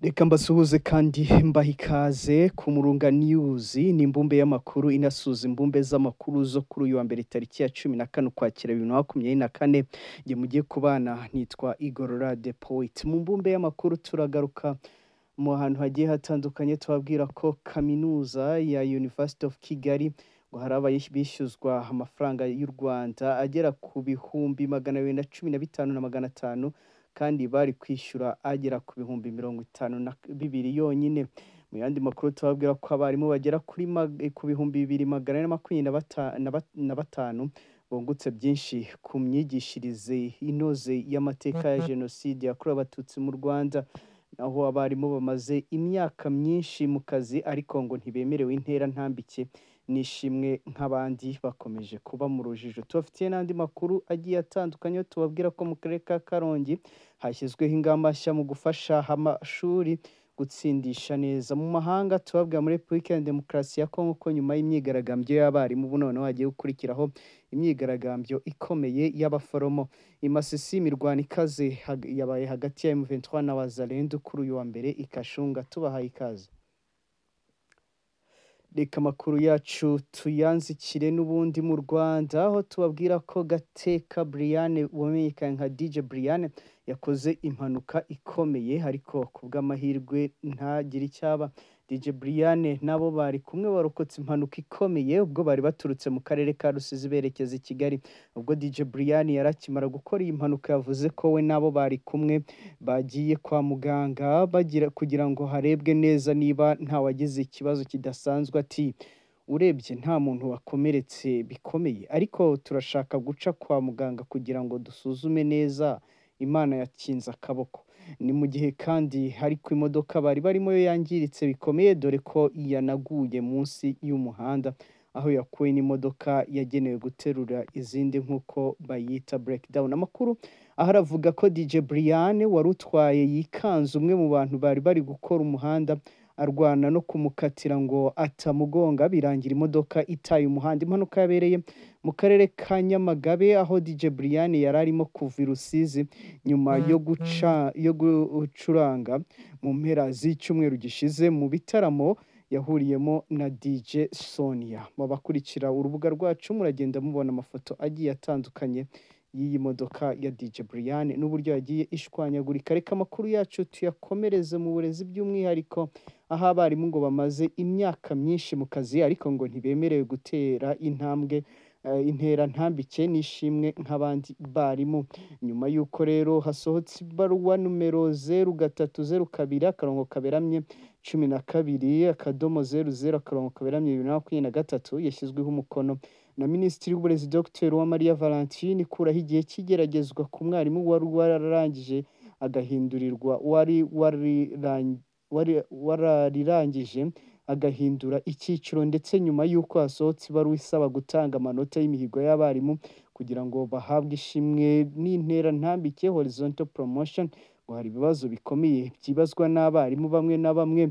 reka mbasuhuze kandi mbaha ikaze ku murunga niyuzi ni imbumbe y'amakuru inasuza imbumbe z'amakuru zo kuri uyu wa mbere tariki ya cumi na kane ukwakira bibiri na makumyabiri na kane njye mugiye kubana nitwa igorora de poet mu mbumbe y'amakuru turagaruka mu hantu hagiye hatandukanye tubabwira ko kaminuza ya university of kigali ngo hari abishyuzwa amafaranga y'u rwanda agera ku bihumbi magana abiri na cumi na bitanu na magana atanu kandi bari kwishyura agera ku bihumbi mirongo itanu na bibiri yonyine mu yandi makuru tubabwira ko abarimu bagera kuri mag- ku bihumbi bibiri magana ane na makumyabiri na bata- na bat- na batanu bungutse byinshi ku myigishirize inoze y'amateka ya jenoside yakorewe abatutsi mu rwanda aho abarimu bamaze imyaka myinshi mu kazi ariko ngo ntibemerewe intera ntambike n'ishimwe nk'abandi bakomeje kuba mu rujijo tubafitiye n'andi makuru agiye atandukanye tubabwira ko mu karere ka karongi hashyizweho ingamba nshya mu gufasha amashuri gutsindisha neza mu mahanga tubabwira muri repubulika ya demokarasi ya kongo ko nyuma y'imyigaragambyo y'abarimu ubu noneho hagiye gukurikiraho imyigaragambyo ikomeye y'abaforomo imasisi imirwano ikaze hag- yabaye hagati ya M23 na Wazalendo kuri uyu wa mbere ikashunga tubahaye ikaze reka amakuru yacu tuyanzikire n'ubundi mu rwanda aho tubabwira ko gateka briane wamenyekanye nka dj briane yakoze impanuka ikomeye ariko ku bw'amahirwe ntagire icyaba dj briane nabo bari kumwe barokotse impanuka ikomeye ubwo bari baturutse mu karere ka rusizi berekeza i kigali ubwo dj briane yari akimara gukora iyi mpanuka yavuze ko we nabo bari kumwe bagiye kwa muganga bagira kugira ngo harebwe neza niba ntawagize ikibazo kidasanzwe ati urebye nta muntu wakomeretse bikomeye ariko turashaka guca kwa muganga kugira ngo dusuzume neza imana yakinze akaboko ni mu gihe kandi hari ku imodoka bari barimo yo yangiritse bikomeye dore ko yanaguye munsi y'umuhanda aho yakuwe n'imodoka yagenewe guterura izindi nk'uko bayita breakdown amakuru aho aravuga ko DJ Brian wari utwaye yikanze umwe mu bantu bari bari gukora umuhanda arwana no kumukatira ngo atamugonga birangira imodoka itaye umuhanda impanuka yabereye mu karere ka Nyamagabe aho DJ Brian yari arimo kuva i Rusizi nyuma yo guca yo gucuranga mu mpera z'icyumweru gishize mu bitaramo yahuriyemo na DJ Sonia babakurikira urubuga rwacu muragenda mubona amafoto agiye atandukanye y'iyi modoka ya DJ Brian n'uburyo yagiye ishwanyagurika reka amakuru yacu tuyakomereze mu burezi by'umwihariko aho abarimu ngo bamaze imyaka myinshi mu kazi ariko ngo ntibemerewe gutera intambwe eh, intera ntambike n'ishimwe nk'abandi barimu nyuma y'uko rero hasohotse ibaruwa numero zeru gatatu zeru kabiri akarongo kaberamye cumi na kabiri akadomo zeru zeru akarongo kaberamye bibiri na makumyabiri na gatatu yashyizweho umukono na minisitiri w'uburezi dr uwamariya valentine ikuraho igihe cy'igeragezwa ku mwarimu wari wararangije agahindurirwa wari wariran- wari- wararangije agahindura icyiciro ndetse nyuma y'uko hasohotse ibaruwa isaba gutanga amanota y'imihigo y'abarimu kugira ngo bahabwe ishimwe n'intera ntambike horizontal promotion ngo hari ibibazo bikomeye byibazwa n'abarimu bamwe na bamwe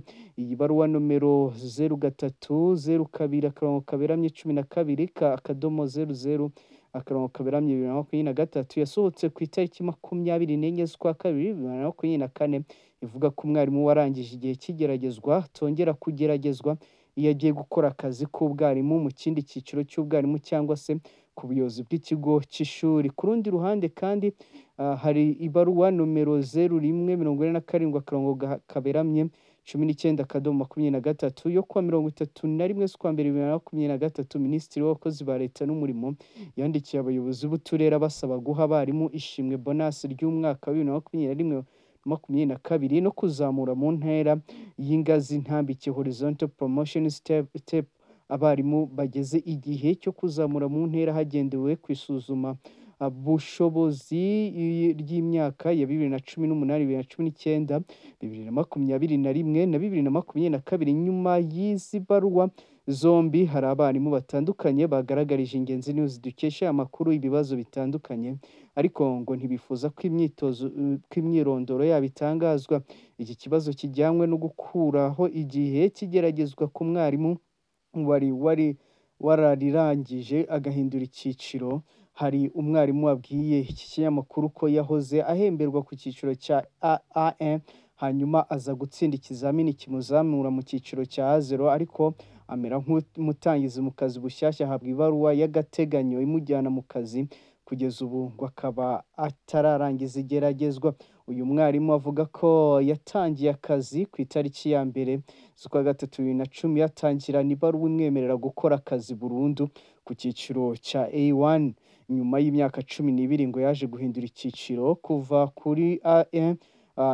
iyi baruwa nomero zeru gatatu zeru kabiri akarongo kaberamye cumi na kabiri ka akadomo zeru zeru akarongo kaberamye bibiri na makumyabiri na gatatu yasohotse ku itariki makumyabiri n'enye z'ukwa kabiri bibiri na makumyabiri na kane ivuga ko umwarimu warangije igihe cy'igeragezwa atongera kugeragezwa iyo agiye gukora akazi k'ubwarimu mu kindi cyiciro cy'ubwarimu cyangwa se ku buyobozi bw'ikigo cy'ishuri ku rundi ruhande kandi ah, hari ibaruwa nomero zeru rimwe mirongo ine na karindwi akarongo ga- kaberamye cumi n'icyenda akadomo makumyabiri na gatatu yo kuwa mirongo itatu na rimwe z'ukwa mbere bibiri na makumyabiri na gatatu minisitiri w'abakozi ba leta n'umurimo yandikiye abayobozi b'uturere abasaba guha abarimu ishimwe bonasi ry'umwaka wa bibiri na makumyabiri na rimwe makumyabiri na kabiri no kuzamura mu ntera y'ingazi ntambike horizontal promotion step, step abarimu bageze igihe cyo kuzamura mu ntera hagendewe ku isuzuma ah, bushobozi i- ry'imyaka ya bibiri na cumi n'umunani bibiri na cumi n'icyenda bibiri na makumyabiri na rimwe na bibiri na makumyabiri na kabiri nyuma y'izi baruwa zombi hari abarimu batandukanye bagaragarije ingenzi news dukesha aya makuru ibibazo bitandukanye ariko ngo ntibifuza ko imyitozo eh, ko imyirondoro yabo itangazwa iki kibazo kijyanywe no gukuraho igihe kigeragezwa ku mwarimu wari wari wararirangije agahindura icyiciro hari umwarimu wabwiye iki kinyamakuru ko yahoze ahemberwa ku cyiciro cya aam hanyuma aza gutsinda ikizamini kimuzamura mu cyiciro cya zero ariko amera nk'umutangizi mu kazi bushyashya ahabwa ibaruwa y'agateganyo imujyana mu kazi kugeza ubu ngo akaba atararangiza igeragezwa uyu mwarimu avuga ko yatangiye akazi ku itariki ya mbere z'ukwa gatatu bibiri na cumi yatangirana ibaruwa imwemerera gukora akazi burundu ku cyiciro cya A1 nyuma y'imyaka cumi n'ibiri ngo yaje guhindura icyiciro kuva kuri A1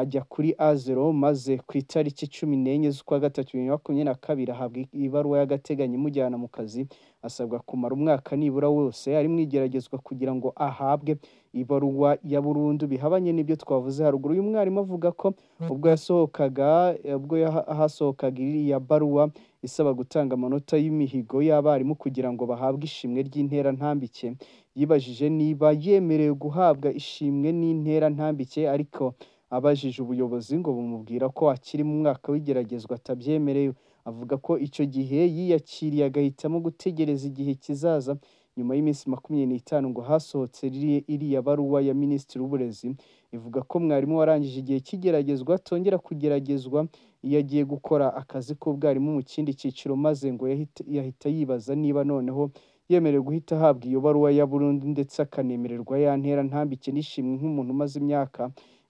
ajya kuri A0 maze ku itariki cumi n'enye z'ukwa gatatu bibiri na makumyabiri na kabiri ahabwa ibaruwa y'agateganyo imujyana mu kazi asabwa kumara umwaka nibura wose ari mu igeragezwa kugira ngo ahabwe ibaruwa ya burundu bihabanye n'ibyo twavuze haruguru uyu mwarimu avuga ko ubwo yasohokaga ubwo hasohokaga iriya baruwa isaba gutanga amanota y'imihigo y'abarimu kugira ngo bahabwe ishimwe ry'intera ntambike yibajije niba yemerewe guhabwa ishimwe n'intera ntambike ariko abajije ubuyobozi ngo bumubwira ko akiri mu mwaka w'igeragezwa atabyemerewe avuga ko icyo gihe yiyakiriye agahitamo gutegereza igihe kizaza nyuma y'iminsi makumyabiri n'itanu ngo hasohotse riri- iriya baruwa ya minisitiri w'uburezi ivuga ko mwarimu warangije igihe cy'igeragezwa atongera kugeragezwa iyo agiye gukora akazi k'ubwarimu mu kindi cyiciro maze ngo yahite- yahita yibaza niba noneho yemerewe guhita ahabwa iyo baruwa ya burundu ndetse akanemererwa ya ntera ntambike n'ishimwe nk'umuntu umaze imyaka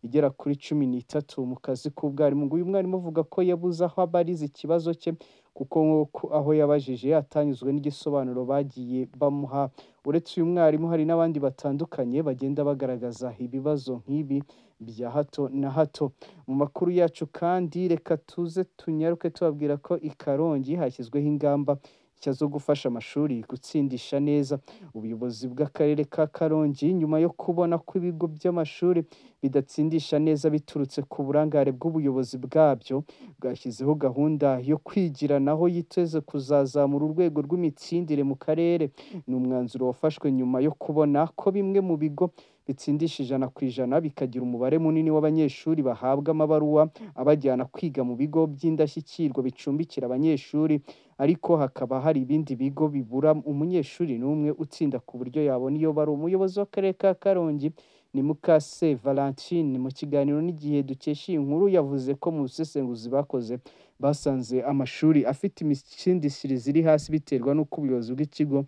igera kuri cumi n'itatu mu kazi k'ubwarimu ngo uyu mwarimu avuga ko yabuze aho abariza ikibazo cye kuko nk'uko aho yabajije atanyuzwe n'igisobanuro bagiye bamuha uretse uyu mwarimu hari n'abandi batandukanye bagenda bagaragaza ibibazo nk'ibi bya hato na hato mu makuru yacu kandi reka tuze tunyaruke tubabwira ko i karongi hashyizweho ingamba nshya zo gufasha amashuri gutsindisha neza ubuyobozi bw'akarere ka karongi nyuma yo kubona ko ibigo by'amashuri bidatsindisha neza biturutse ku burangare bw'ubuyobozi bwabyo bwashyizeho gahunda yo kwigiranaho yiteze kuzazamura urwego rw'imitsindire mu karere ni umwanzuro wafashwe nyuma yo kubona ko bimwe mu bigo bitsindisha ijana ku ijana bikagira umubare munini w'abanyeshuri bahabwa amabaruwa abajyana kwiga mu bigo by'indashyikirwa bicumbikira abanyeshuri ariko hakaba hari ibindi bigo bibura umunyeshuri n'umwe utsinda ku buryo yabona iyo bari umuyobozi w'akarere ka karongi ni mukase valentine mu kiganiro n'igihe dukesha iyi nkuru yavuze ko mu busesenguzi bakoze basanze amashuri afite imitsindishirize iri hasi biterwa n'uko ubuyobozi bw'ikigo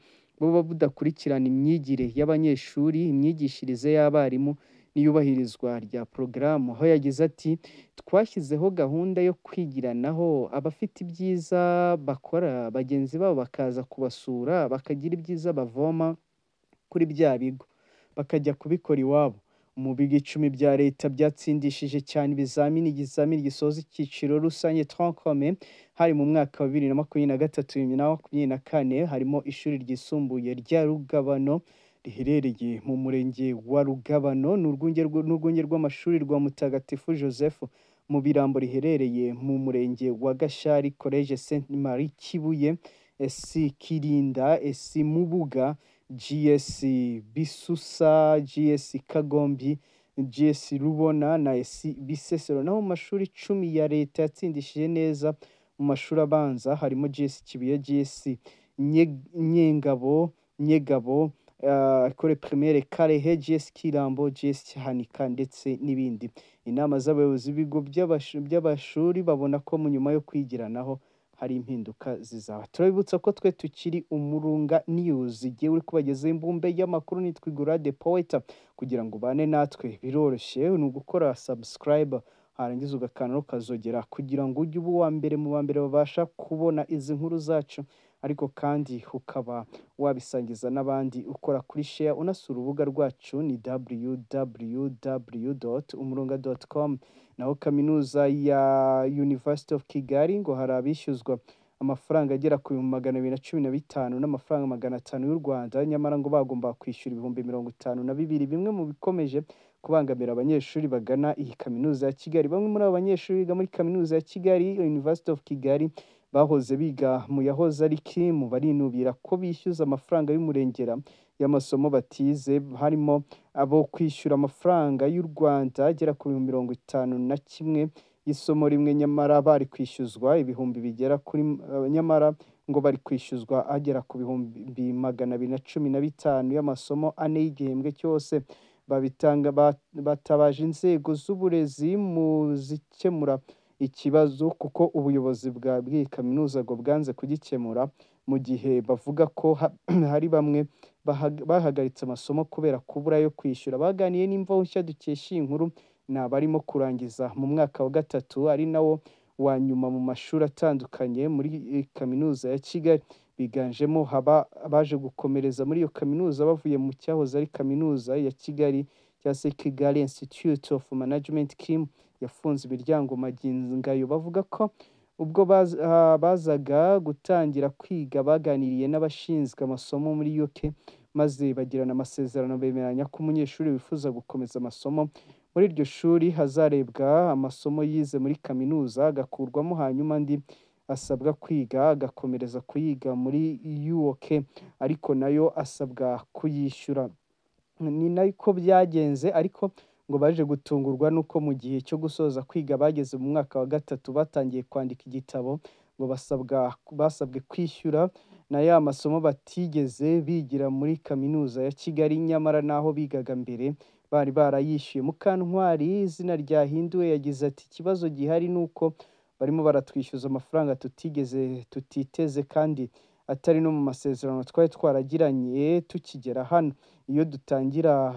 buba budakurikirana imyigire y'abanyeshuri imyigishirize y'abarimu n'iyubahirizwa rya porogaramu aho yagize ati twashyizeho gahunda yo kwigiranaho abafite ibyiza bakora bagenzi babo bakaza kubasura bakagira ibyiza bavoma kuri bya bigo bakajya kubikora iwabo mu bigo icumi bya leta byatsindishije cyane ibizamini igizamini gisoza icyiciro rusange trancome hari mu mwaka wa bibiri na makumyabiri na gatatu bibiri na makumyabiri na kane harimo ishuri ryisumbuye rya rugabano riherereye mu murenge wa rugabano ni urwunge rw- n'urwunge rw'amashuri rwa mutagatifu joseph mu birambo riherereye mu murenge wa gashari college saint marie kibuye esi kirinda esi mubuga gs bisusa gs kagombi gs rubona na gs bisesero naho mu mashuri icumi ya leta yatsindishije neza mu mashuri abanza harimo gs kibuye gs Nye- nyengabo nyegabo ekore primaire karehe gs kirambo gs hanika ndetse n'ibindi inama z'abayobozi b'ibigo by'abash- by'amashuri babona ko mu nyuma yo kwigiranaho hari impinduka zizaba turabibutsa ko twe tukiri umurunga news igiye uri kubagezaho imbumbe y'amakuru nitwigura the poeta kugira ngo ubane natwe biroroshye ni ugukora subscribe harangiza ugakanda ukazogera kugira ngo ujye uba uwa mbere mu ba mbere babasha kubona izi nkuru zacu ariko kandi ukaba wabisangiza n'abandi ukora kuri share unasura urubuga rwacu ni www.umurunga.com naho kaminuza ya University of Kigali ngo hari abishyuzwa amafaranga agera ku bihumbi magana abiri na cumi na bitanu n'amafaranga magana atanu y'u Rwanda nyamara ngo bagomba kwishyura ibihumbi mirongo itanu na bibiri bimwe mu bikomeje kubangamira abanyeshuri bagana iyi kaminuza ya Kigali bamwe muri abo banyeshuri biga muri kaminuza ya Kigali University of Kigali bahoze biga mu yahoze ari kimu barinubira ko bishyuza amafaranga y'umurengera y'amasomo batize harimo abo kwishyura amafaranga y'u Rwanda agera ku bihumbi mirongo itanu na kimwe y'isomo rimwe nyamara bari kwishyuzwa ibihumbi bigera kuri eh, nyamara ngo bari kwishyuzwa agera ku bihumbi magana abiri na cumi na bitanu y'amasomo ane y'igihembwe cyose babitanga batabaje inzego z'uburezi mu zikemura ikibazo kuko ubuyobozi bwa bw'iyi kaminuza ngo bwanze kugikemura mu gihe bavuga ko hari bamwe bahagaritse amasomo kubera kubura ayo kwishyura baganiye n'imvabushya dukesha iyi nkuru ni abarimo kurangiza mu mwaka wa gatatu ari nawo wa nyuma mu mashuri atandukanye muri kaminuza ya Kigali biganjemo abaje gukomereza muri iyo kaminuza bavuye mu cyahoze ari kaminuza ya Kigali cyangwa se Kigali Institute of Management Kim yafunze imiryango magingo bavuga ko ubwo bazaga gutangira kwiga baganiriye n'abashinzwe amasomo muri UK maze bagirana amasezerano bemeranya ko umunyeshuri wifuza gukomeza amasomo muri iryo shuri hazarebwa amasomo yize muri kaminuza agakurwamo hanyuma andi asabwa kwiga agakomereza kuyiga muri UK ariko nayo asabwa kuyishyura ni nako byagenze ariko ngo baje gutungurwa n'uko mu gihe cyo gusoza kwiga bageze mu mwaka wa gatatu batangiye kwandika igitabo ngo basabwa basabwe kwishyura na ya masomo batigeze bigira muri kaminuza ya Kigali nyamara n'aho bigaga mbere bari barayishyuye Mukantwari izina ryahinduwe yagize ati ikibazo gihari ni uko barimo baratwishyuza amafaranga tutigeze tutiteze kandi atari no mu masezerano twari twaragiranye tukigera hano iyo dutangira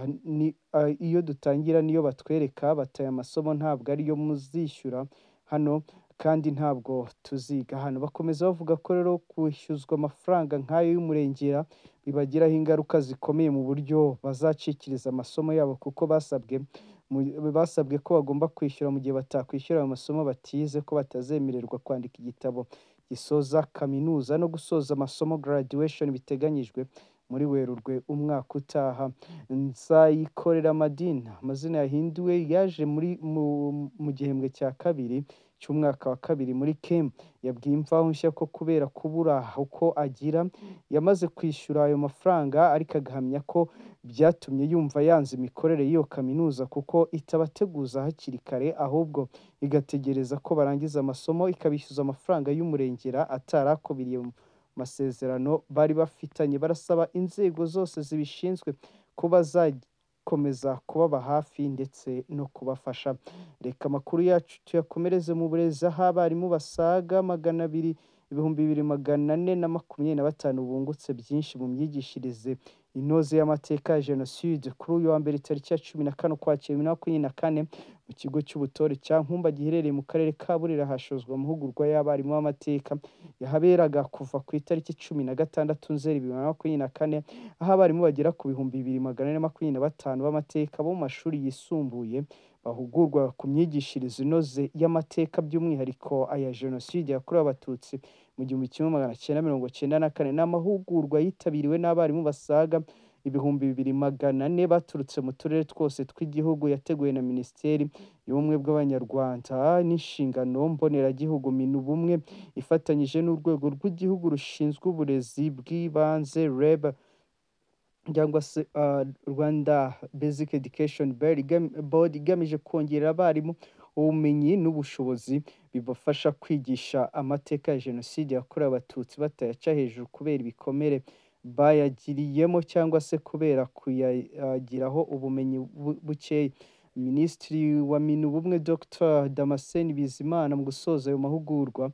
iyo dutangira niyo batwereka bataya amasomo ntabwo ariyo muzishyura hano kandi ntabwo tuziga hano bakomeza bavuga ko rero kwishyuzwa amafaranga nk'ayo y'umurengera bibagiraho ingaruka zikomeye mu buryo bazacikiriza amasomo yabo kuko basabwe basabwe ko bagomba kwishyura mu gihe batakwishyura ayo masomo batize ko batazemererwa kwandika igitabo gisoza kaminuza no gusoza amasomo graduation biteganyijwe muri werurwe umwaka utaha nzayikorera madina amazina yahinduwe yaje muri mu gihembwe cya kabiri cy'umwaka wa kabiri muri kemu yabwiye imvaho nshya ko kubera kubura uko agira yamaze kwishyura ayo mafaranga ariko agahamya ko byatumye yumva yanze imikorere y'iyo kaminuza kuko itabateguza hakiri kare ahubwo igategereza ko barangiza amasomo ikabishyuza amafaranga y'umurengera atarakubiriye masezerano bari bafitanye barasaba inzego zose zibishinzwe ko bazakomeza kubaba hafi ndetse no kubafasha reka amakuru yacu tuyakomereze mu burezi aho abarimu basaga magana abiri ibihumbi bibiri magana ane na makumyabiri na batanu bungutse byinshi mu myigishirize inoze y'amateka ya jenoside kuri uyu wa mbere tariki ya cumi na kane ukwakira bibiri na makumyabiri na kane mu kigo cy'ubutore cya nkumba giherereye mu karere ka burera hashozwa amahugurwa y'abarimu b'amateka yahaberaga kuva ku itariki cumi na gatandatu nzeri bibiri na makumyabiri na kane aho abarimu bagera ku bihumbi bibiri magana ane na makumyabiri na batanu b'amateka bo mu mashuri yisumbuye bahugurwa ku myigishirize inoze y'amateka by'umwihariko aya jenoside yakorewe abatutsi mu gihumbi kimwe magana cyenda mirongo cyenda na kane ni amahugurwa yitabiriwe n'abarimu basaga ibihumbi bibiri magana ane baturutse mu turere twose tw'igihugu yateguwe na minisiteri y'ubumwe bw'abanyarwanda n'inshingano mboneragihugu minu bumwe ifatanyije n'urwego rw'igihugu rushinzwe uburezi bw'ibanze reb cyangwa se rwanda basic education board igamije kongerera abarimu ubumenyi n'ubushobozi bibafasha kwigisha amateka ya jenoside yakorewe abatutsi batayaca hejuru kubera ibikomere bayagiriyemo cyangwa se kubera kuyagiraho ubumenyi bukeya minisitiri wa minu bumwe dr damascene bizimana mu gusoza ayo mahugurwa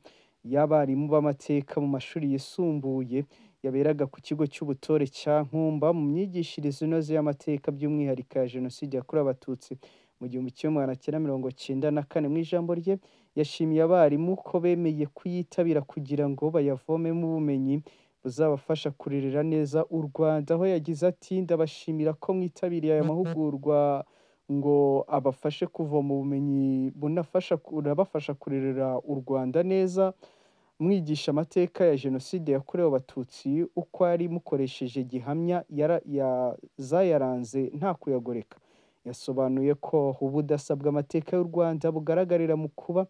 y'abarimu b'amateka mu mashuri yisumbuye yaberaga ku kigo cy'ubutore cya nkumba mu myigishirize inoze y'amateka by'umwihariko ya jenoside yakorewe abatutsi mu gihumbi kimwe magana cyenda mirongo cyenda na kane mu ijambo rye yashimiye abarimu ko bemeye kuyitabira kugira ngo bayavomemo ubumenyi buzabafasha kurerera neza u rwanda aho yagize ati ndabashimira ko mwitabiriye aya mahugurwa ngo abafashe kuvoma ubumenyi bunabafasha kurerera u rwanda neza mwigisha amateka ya jenoside yakorewe abatutsi uko ari mukoresheje gihamya zayaranze nta kuyagoreka yasobanuye ko ubudasa bw'amateka y'u rwanda bugaragarira mu kuba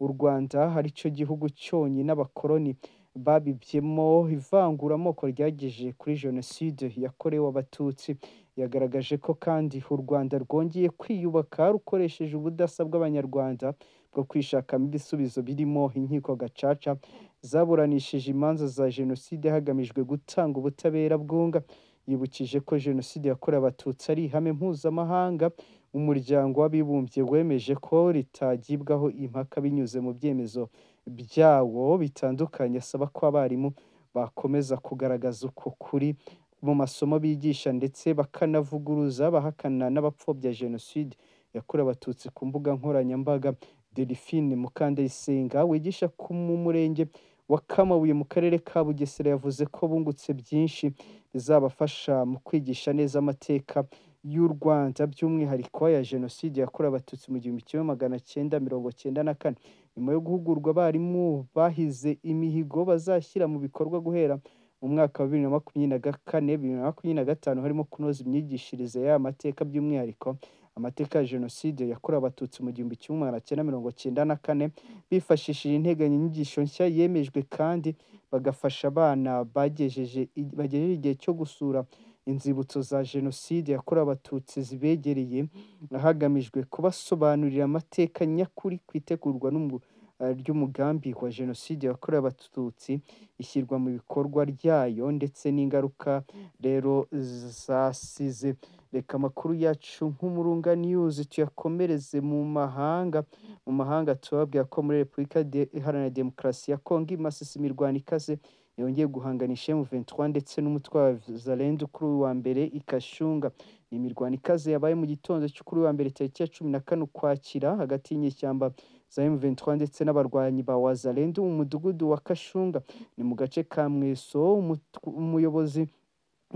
u rwanda ari cyo gihugu cyonyine abakoloni babibyemo ivangura amoko ryageje kuri jenoside yakorewe abatutsi yagaragaje ko kandi u rwanda rwongeye kwiyubaka rukoresheje ubudasa bw'abanyarwanda bwo kwishakamo ibisubizo birimo inkiko gacaca zaburanishije imanza za jenoside hagamijwe gutanga ubutabera bwunga yibukije ko jenoside yakorewe abatutsi ari ihame mpuzamahanga umuryango w'abibumbye wemeje ko ritagibwaho impaka binyuze mu byemezo byawo bitandukanye asaba ko abarimu bakomeza kugaragaza uko kuri mu masomo bigisha ndetse bakanavuguruza abahakana n'abapfobya jenoside yakorewe abatutsi ku mbuga nkoranyambaga delphine mukandayisenga wigisha ku mu murenge wa kamabuye mu karere ka bugesera yavuze ko bungutse byinshi bizabafasha mu kwigisha neza amateka y'u rwanda by'umwihariko ya jenoside yakorewe abatutsi mu gihumbi kimwe magana cyenda mirongo cyenda na kane nyuma yo guhugurwa abarimu bahize imihigo bazashyira mu bikorwa guhera mu mwaka wa bibiri na makumyabiri na kane bibiri na makumyabiri na gatanu harimo kunoza imyigishirize y'aya mateka by'umwihariko amateka ya jenoside yakorewe abatutsi mu gihumbi kimwe magana cyenda mirongo cyenda na kane bifashishije integanyanyigisho nshya yemejwe kandi bagafasha abana bagejeje bagejeje igihe cyo gusura inzibutso za jenoside yakorewe abatutsi zibegereye hagamijwe kubasobanurira amateka nyakuri ku itegurwa n'umu- eh, ry'umugambi wa jenoside yakorewe abatutsi ishyirwa mu bikorwa ryayo ndetse n'ingaruka rero zasize reka amakuru yacu nk'umurunga news tuyakomereze mu mahanga mu mahanga tubabwira ko muri repubulika de- iharanira demokarasi ya kongo imasisi imirwano ikaze yongeye guhanganisha M23 ndetse n'umutwe wa Zalendo kuri uyu wa mbere ikashunga ni imirwano ikaze yabaye mu gitondo cyo kuri uyu wa mbere tariki ya cumi na kane ukwakira hagati y'inyeshyamba za M23 ndetse n'abarwanyi ba Wazalendo mu mudugudu wa Kashunga ni mu gace ka Mweso umutu- umuyobozi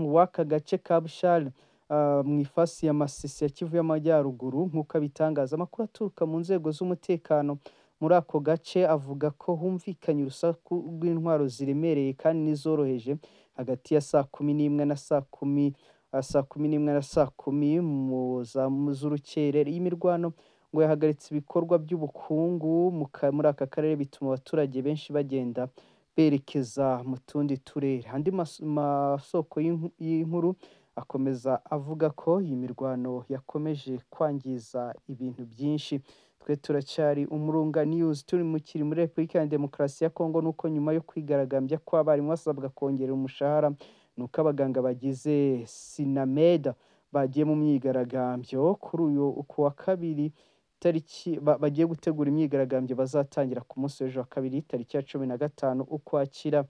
w'aka gace ka Bushali ah, mu ifasi ya Masisi ya Kivu y'Amajyaruguru nk'uko abitangaza amakuru aturuka mu nzego z'umutekano muri ako gace avuga ko humvikanye urusaku rw'intwaro ziremereye kandi n'izoroheje hagati ya saa kumi n'imwe na saa kumi ah, saa kumi n'imwe na saa kumi mu za- mu z'urukerera iyi mirwano ngo yahagaritse ibikorwa by'ubukungu mu ka- muri aka karere bituma abaturage benshi bagenda berekeza mu tundi turere andi mas- masoko y'inku- y'inkuru akomeza avuga ko iyi mirwano yakomeje kwangiza ibintu byinshi twe turacyari umurunga news turi mu kiri muri repubulika ya demokarasi ya kongo nuko nyuma yo kwigaragambya ko abarimu basabwa kongera umushahara nuko abaganga bagize sinameda bagiye mu myigaragambyo kuri uyu ku wa kabiri tariki ba- bagiye gutegura imyigaragambyo bazatangira ku munsi w'ejo wa kabiri tariki ya cumi na gatanu ukwakira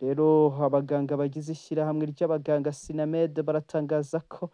rero abaganga bagize ishyirahamwe ry'abaganga sinamede baratangaza ko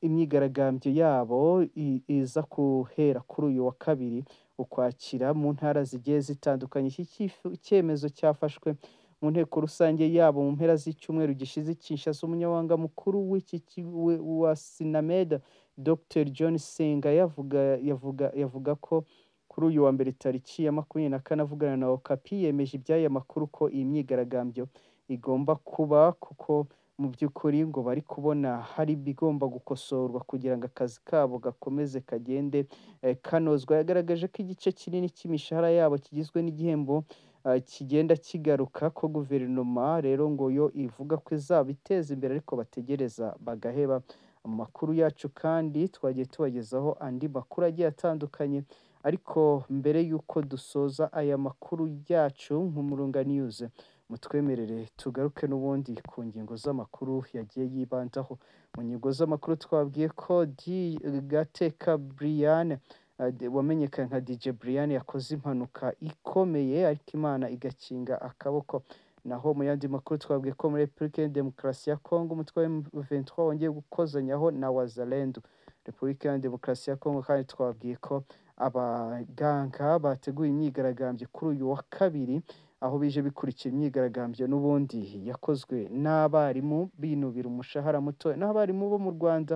imyigaragambyo yabo i- iza guhera kuri uyu wa kabiri ukwakira mu ntara zigiye zitandukanye iki cyifu- icyemezo cyafashwe mu nteko rusange yabo mu mpera z'icyumweru gishize i Kinshasa umunyamabanga mukuru w'iki ki- we- wa sinameda dr john senga yavuga yavuga yavuga ko kuri uyu wa mbere tariki ya makumyabiri na kane avugana na okapi yemeje iby'aya makuru ko iyi myigaragambyo igomba kuba kuko mu by'ukuri ngo bari kubona hari ibigomba gukosorwa kugira ngo akazi kabo gakomeze kagende eh, kanozwa yagaragaje ko igice kinini cy'imishahara yabo kigizwe n'igihembo eh, kigenda kigaruka ko guverinoma rero ngo yo ivuga ko izabiteza imbere ariko bategereza bagaheba amakuru yacu kandi twagiye tubagezaho andi makuru agiye atandukanye ariko mbere y'uko dusoza aya makuru yacu nk'umurunga news mutwemerere tugaruke n'ubundi ku ngingo z'amakuru yagiye yibandaho mu ngingo z'amakuru twabwiye ko di gateka brian eh, de- wamenyekanye nka dj brian yakoze impanuka ikomeye ariko imana igakinga akaboko naho mu yandi makuru twabwiye ko muri repubulika ya demokarasi ya kongo umutwe wa M23 wongeye gukozanyaho na wazalendo repubulika ya demokarasi ya kongo kandi twabwiye ko abaganga bateguye imyigaragambyo kuri uyu wa kabiri aho bije bikurikira imyigaragambyo n'ubundi yakozwe n'abarimu binubira umushahara muto naho abarimu bo mu Rwanda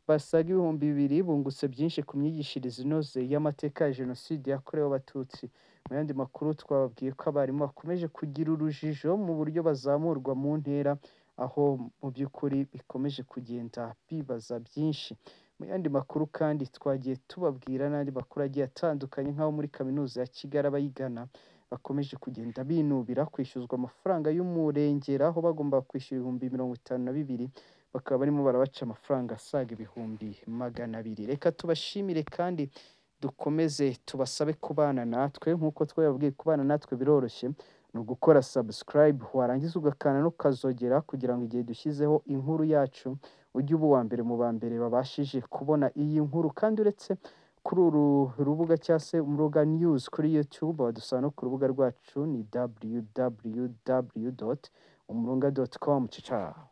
basaga ibihumbi bibiri bungutse byinshi ku myigishirize inoze y'amateka ya jenoside yakorewe abatutsi mu yandi makuru twababwiye ko abarimu bakomeje kugira urujijo mu buryo bazamurwa mu ntera aho mu by'ukuri bikomeje kugenda bibaza byinshi mu yandi makuru kandi twagiye tubabwira n'andi makuru agiye atandukanye nk'aho muri kaminuza ya kigali abayigana bakomeje kugenda binubira kwishyuzwa amafaranga y'umurengera aho bagomba kwishyura ibihumbi mirongo itanu na bibiri bakaba barimo barabaca amafaranga asaga ibihumbi magana abiri reka tubashimire kandi dukomeze tubasabe kubana natwe nk'uko twababwiye kubana natwe biroroshye ni ugukora subscribe warangiza ugakana n'ukazogera kugira ngo igihe dushyizeho inkuru yacu ujye uba uwa mbere mu ba mbere babashije kubona iyi nkuru kandi uretse kuri uru rubuga cyangwa se muruga news kuri youtube wadusanga no ku rubuga rwacu ni www.umurunga.com ciao